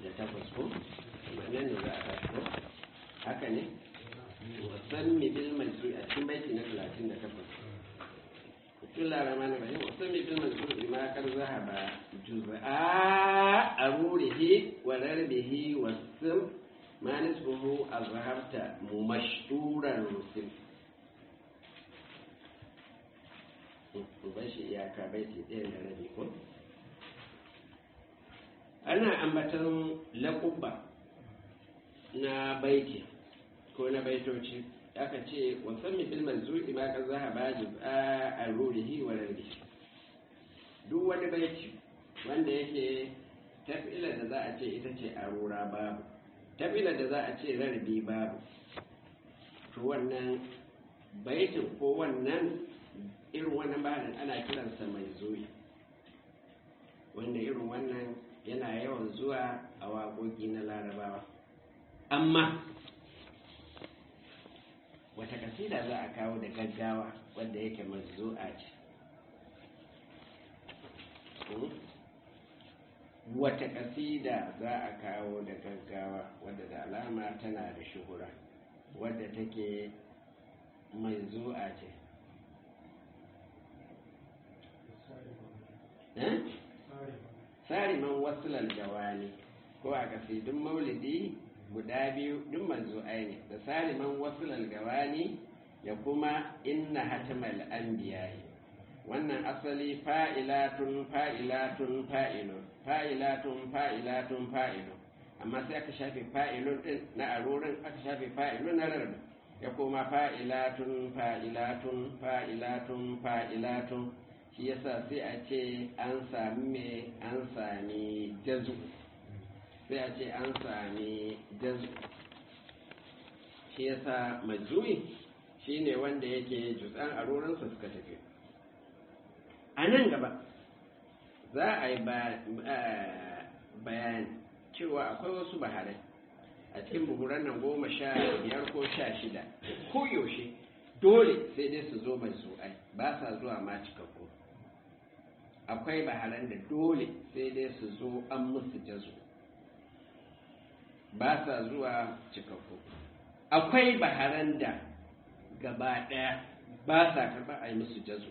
da takwas ko wannan ne za a tashi ko haka ne wasan mi bil mansu a cikin baiti na talatin da takwas bismillah rahman rahim wasan mi bil mansu ma kar zahaba juz'a arurihi wa darbihi wasam ma nisbuhu azhabta mumashturan rusul bashi iyaka baiti ɗaya da rabi ko ana ambatan laƙubba na baiti ko na baitoci aka ce wasan mi filman zuɗi ma ka zaha ba a rurihi wa rarri duk wani baiti wanda yake tafila da za a ce ita ce a rura babu tafila da za a ce rarbi babu to wannan baitin ko wannan irin wannan bayanin ana kiransa mai zuwi wanda irin wannan yana yawan zuwa a waƙoƙi na larabawa amma wata kasida za a kawo da gaggawa wadda yake mazu'a ce wata kasida za a kawo da gaggawa wadda da alama tana da shuhura wadda take mai zu'a ce sariman wasulal jawani ko a kasidun maulidi guda biyu duk manzu'ai ne da sariman wasulal gawani ya kuma inna hatimal anbiya'i wannan asali fa'ilatun fa'ilatun fa'ilun fa'ilatun fa'ilatun fa'ilun amma sai aka shafe fa'ilun din na arorin aka shafe fa'ilun na rarrabe ya kuma fa'ilatun fa'ilatun fa'ilatun fa'ilatun shi yasa sai a ce an sami me an sami jazu sai a ce an sami jazu shi yasa majui shine wanda yake jutsan arorinsa suka tafi a nan gaba za a yi bayani cewa akwai wasu baharai a cikin buhuran nan goma sha biyar ko sha shida ko yaushe dole sai dai su zo mai su'ai ba sa zuwa ma cikakku akwai baharan da dole sai dai su zo an musu jazo ba sa zuwa cikakku akwai baharan da gaba ɗaya ba sa karɓa a yi musu jazo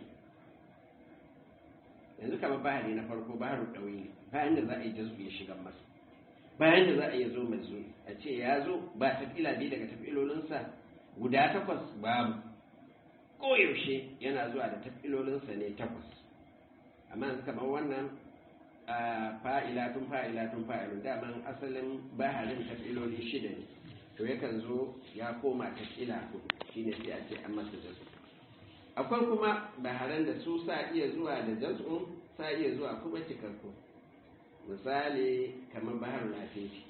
yanzu kamar bahari na farko baharu ɗauyi ne bayan da za a yi jazo ya shiga masa bayan da za a yi zo mai zo a ce ya zo ba tafila biyu daga tafilolinsa guda takwas babu koyaushe yana zuwa da tafilolinsa ne takwas amma yanzu kamar wannan fa'ilatun fa'ilatun fa'ilun daman asalin baharin tafiloli shida ne to yakan zo ya koma tafila hudu shine sai a ce an masa jazu akwai kuma baharan da su sa iya zuwa da jazu sa iya zuwa kuma cikakku misali kamar bahar lafiya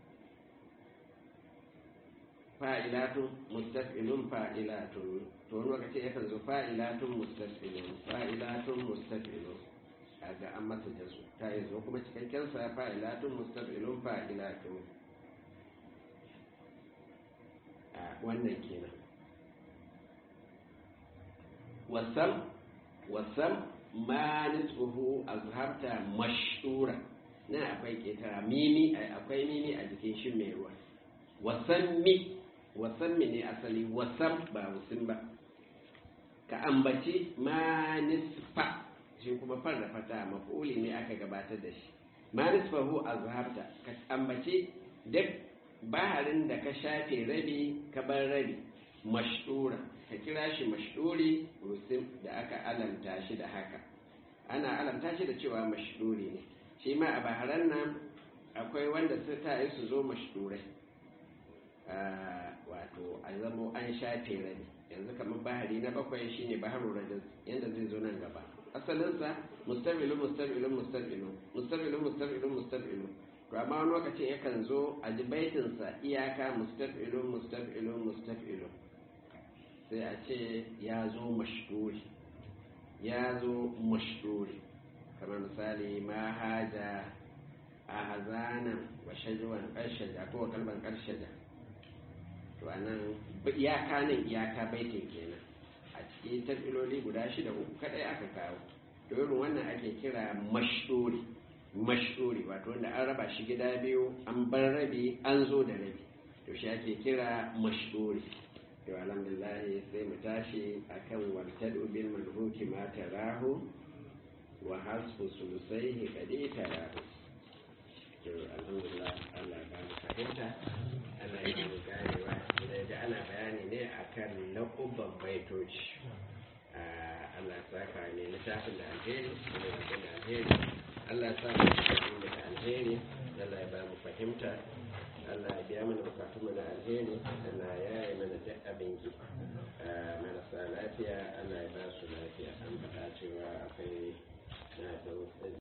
fa'ilatun mustafilun fa'ilatun to wani lokaci yakan zo fa'ilatun mustafilun fa'ilatun mustafilun ga an masa jasu ta yi zo kuma cikakken sa fa'ilatun mustafilun fa'ilatun a wannan kenan wasam wasam ma nisbuhu azhabta mashura na akwai ketara mimi akwai mimi a jikin shi mai ruwa wasammi wasammi ne asali wasam ba wasin ba ka ambaci ma nisfa shi kuma farda fata mafuli ne aka gabatar da shi ma nisfahu azhabta ka ambaci duk baharin da ka shafe rabi ka bar rabi mashura ka kira shi mashduri rusim da aka alamta shi da haka ana alamta shi da cewa mashduri ne shi ma a baharan nan akwai wanda su ta yi su zo mashdurai wato a zamo an shafe rabi yanzu kamar bahari na bakwai shine baharu rajaz yadda zai zo nan gaba asalinsa mustabilu mustabilu mustabilu mustabilu mustabilu mustabilu to amma wani lokaci yakan zo a ji baitinsa iyaka mustabilu mustabilu mustabilu sai a ce ya zo mashduri ya zo mashduri kamar misali ma haja a hazanan wa shajuwan ƙarshaja ko kalban ƙarshaja to anan iyaka nan iyaka baitin kenan a cikin tafiloli guda shida uku kadai aka kawo to irin wannan ake kira mashduri mashuri wato wanda an raba shi gida biyu an bar rabi an zo da rabi to shi ake kira mashuri to alhamdulillah sai mu tashi akan waltadu bil manhuki ma tarahu wa hasbu sulusaihi kadi tarahu to alhamdulillah Allah ba mu fahimta Allah ya mu ganewa da ana bayani ne akan laƙuban baitoci Allah saka ne littafin da alheri da da alheri Allah sa mu cikin da alheri Allah ya ba mu fahimta Allah ya biya mana bukatun mu na alheri Allah ya yi mana duk abin ki marasa lafiya Allah ya ba su lafiya an faɗa cewa akwai na da